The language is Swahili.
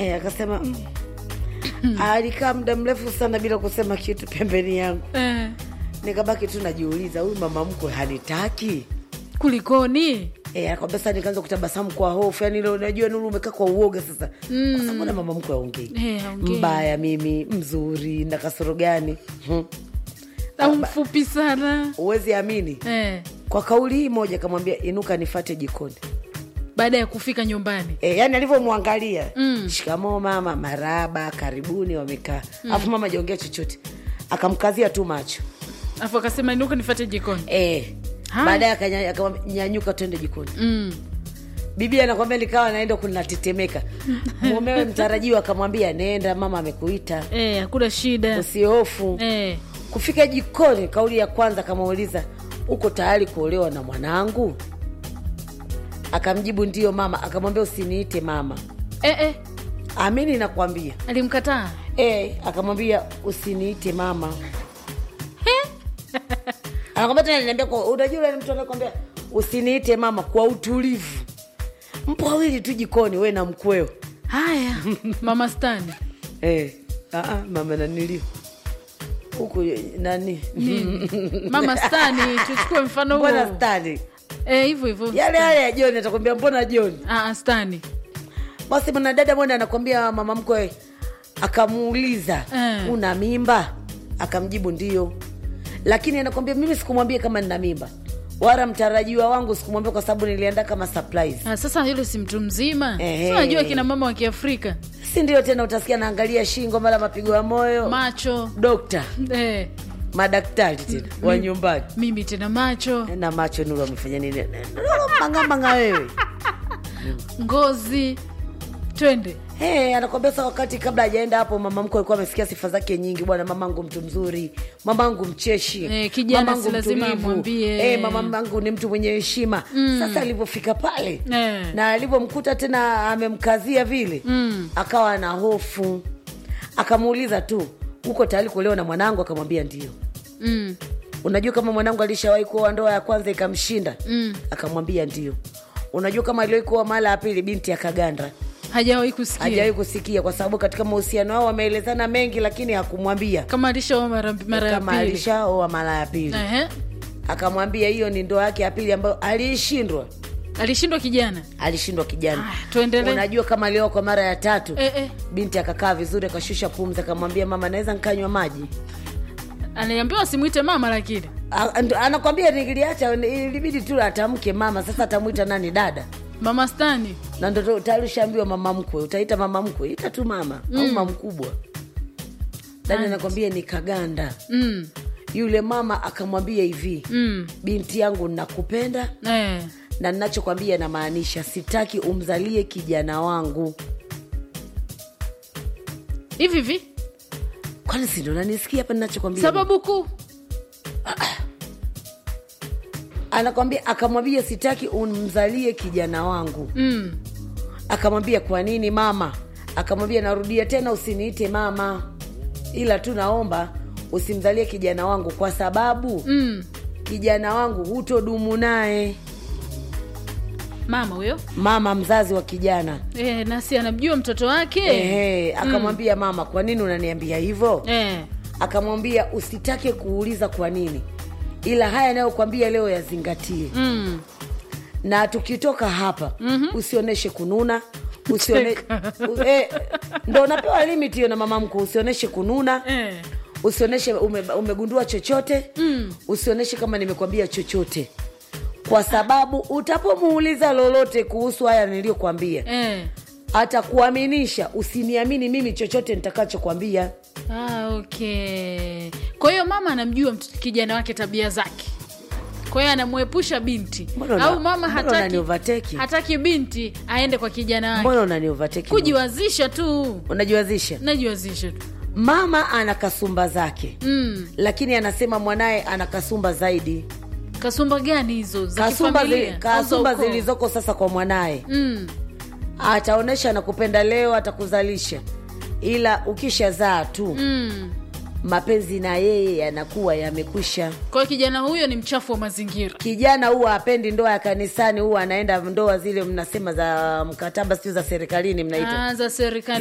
Eh, akasema mm. alikaa muda mrefu sana bila kusema kitu pembeni yangu eh, nikabaki tu najiuliza huyu mama mkwe hanitaki kulikoni Eh, akwambia sasa nikaanza kutabasamu kwa hofu yani ile unajua nuru umekaa kwa uoga sasa mm. kwa sababu na mama mkwe aongei Eh, haongei. mbaya mimi mzuri na kasoro gani hmm. au mfupi sana uwezi amini eh, kwa kauli hii moja kamwambia inuka nifate jikoni baada ya kufika nyumbani e, yani alivyomwangalia mm. shikamoo mama maraba karibuni wamekaa alafu mama ajaongea chochote akamkazia tu macho afu akasema inuka nifate jikoni e, Haya. baadaye akanya- akanyanyuka twende jikoni mm. bibi anakwambia nikawa naenda kunatetemeka mumewe mtarajiwa akamwambia nenda mama amekuita eh, hakuna shida usihofu eh, kufika jikoni kauli ya kwanza akamuuliza uko tayari kuolewa na mwanangu akamjibu ndiyo mama akamwambia usiniite mama eh, eh, amini nakwambia alimkataa e, akamwambia usiniite mama anakwambia tena niambia kwa unajua yule mtu anakwambia usiniite mama kwa utulivu mpo wawili tu jikoni we na mkweo haya mama stani e, aa, mama nanilio huku nani nini mama stani tuchukue mfano huo mbona stani Eh, hivyo hivyo yale yale ya joni atakwambia mbona joni Ah, ah, stani basi mwanadada mwenda anakwambia mama mkwe akamuuliza Eh. una mimba akamjibu ndio lakini anakwambia mimi sikumwambia kama nina mimba wala mtarajiwa wangu sikumwambia kwa sababu niliandaa kama surprise ah, sasa yule si mtu mzima Eh, si unajua eh. kina mama wa kiafrika si ndio tena utasikia naangalia shingo mara mapigo ya moyo macho dokta eh, madaktari tena wa nyumbani mimi tena macho na macho nuru amefanya nini Nuru mang'amanga wewe ngozi twende Hey, anakwambia sa wakati kabla hajaenda hapo mama mkwe alikuwa amesikia sifa zake nyingi bwana mamangu mtu mzuri mamangu mcheshi Eh, kijana mamangu si lazima mtulivu. amwambie. Eh, mamangu ni mtu mwenye heshima sasa alivyofika pale Eh. na alivyomkuta tena amemkazia vile Mm. akawa na hofu akamuuliza tu uko tayari kuolewa na mwanangu akamwambia ndio mm. unajua kama mwanangu alishawahi kuoa ndoa ya kwanza ikamshinda Mm. akamwambia ndio unajua kama aliwahi kuoa mara ya pili binti akaganda hajawahi kusikia hajawahi kusikia kwa sababu katika mahusiano wao wameelezana mengi lakini hakumwambia kama alishaoa mara, mara ya kama pili alishaoa mara ya pili Ehe. akamwambia hiyo ni ndoa yake ya pili ambayo aliishindwa alishindwa kijana alishindwa kijana Ah, tuendelee. unajua kama alioa kwa mara ya tatu eh, eh. binti akakaa vizuri akashusha pumzi akamwambia mama naweza nkanywa maji aliambiwa simwite mama lakini A- ndo- anakwambia niliacha ilibidi tu atamke mama sasa atamwita nani dada mama stani na ndo tayari ushaambiwa mama mkwe utaita mama mkwe ita tu mama mm. au mama mkubwa dada anakwambia ni kaganda mm. yule mama akamwambia hivi Mm. binti yangu nakupenda Eh. na ninachokwambia namaanisha sitaki umzalie kijana wangu hivi hivi kwani sindo nanisikia hapa ninachokwambia sababu kuu anakwambia akamwambia sitaki umzalie kijana wangu mm. akamwambia kwa nini mama akamwambia narudia tena usiniite mama ila tu naomba usimzalie kijana wangu kwa sababu Mm. kijana wangu hutodumu naye mama huyo mama mzazi wa kijana eh, nasi anamjua mtoto wake Ehe, akamwambia mama kwa nini unaniambia hivyo eh. akamwambia usitake kuuliza kwa nini ila haya anayokwambia leo yazingatie mm. na tukitoka hapa mm-hmm. usionyeshe kununa usione... u- eh, ndo unapewa limit hiyo na mama mkuu usionyeshe kununa eh. usionyeshe ume, umegundua chochote Mm. usionyeshe kama nimekwambia chochote kwa sababu utapomuuliza lolote kuhusu haya niliyokwambia Eh. atakuaminisha usiniamini mimi chochote nitakachokwambia Ah, okay kwa hiyo mama anamjua mtoto- kijana wake tabia zake kwa hiyo anamwepusha binti Mbona una- au mama mbona hataki, unaniovertake? hataki binti aende kwa kijana wake mbona unaniovateki kujiwazisha tu unajiwazisha najiwazisha tu mama ana kasumba zake mm. lakini anasema mwanaye ana kasumba zaidi kasumba gani hizo za kasumba, kifamilia zi, au za kasumba ukoo? zilizoko sasa kwa mwanaye mm. ataonyesha na kupenda leo atakuzalisha ila ukishazaa tu mm. mapenzi na yeye yanakuwa yamekwisha kwa hiyo kijana huyo ni mchafu wa mazingira kijana huwa apendi ndoa ya kanisani huwa anaenda ndoa zile mnasema za mkataba sio za serikalini mnaita Ah, za serikali